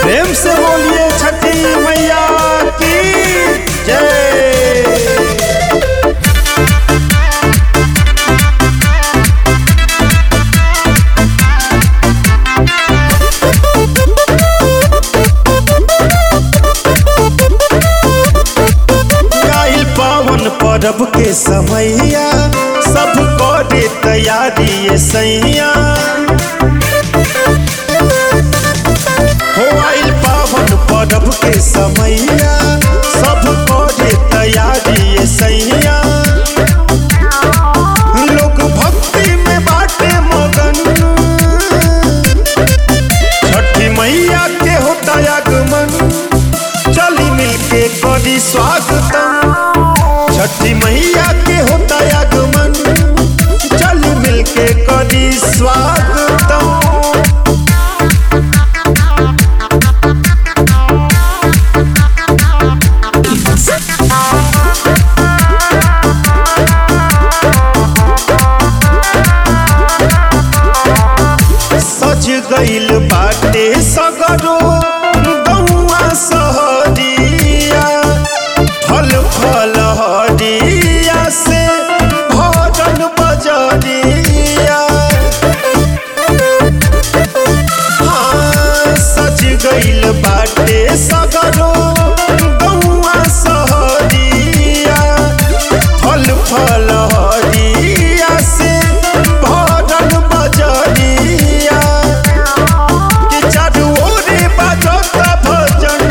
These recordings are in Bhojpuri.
प्रेम से बोलिए छठी मैया की जय आइल पावन परब के समैया सब करे तैयारी ये सैया हो आइल पावन परब के समैया सब करे तैयारी ये सैया लोग भक्ति में बाटे मगन छठी मैया के होता आगमन चली मिलके करी स्वागतम छठी मैया के होता आगमन चली मिलके करी स्वागतम सज गइल बाटे सगरो गौआ सहरिया फल फल हरिया से भजन बजरिया हाँ, सज गइल बाटे सगरो गौआ सहरिया फल फल हरिया से भजन बजरिया कि चारू ओरे बाजता भजन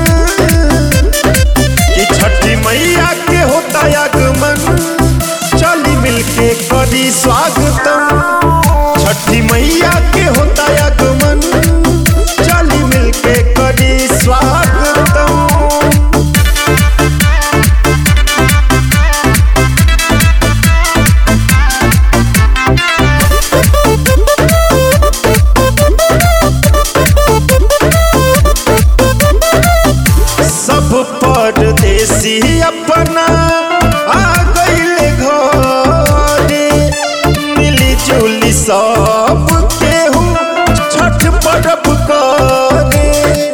कि छठी मैया के होता आगमन चली मिलके करी स्वागतम छठी मैया के होता आगमन चली मिलके करी स्वागतम सब परदेसी अपना आ गइले घरे मिली जुली सब केहू छठ पर्व करे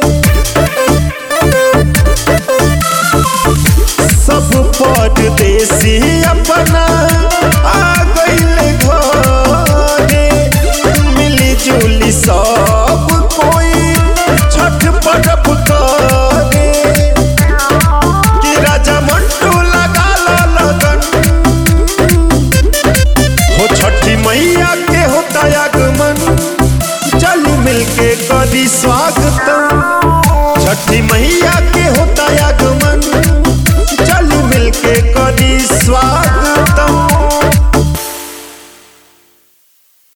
सब परदेसी अपना आ गइले घरे मिली जुली सब कोई छठ पर्व करे कि राजा मंटू लगा ला लगन हो छठी मैया के होता आगमन चल मिलके करी स्वागतम छठी मैया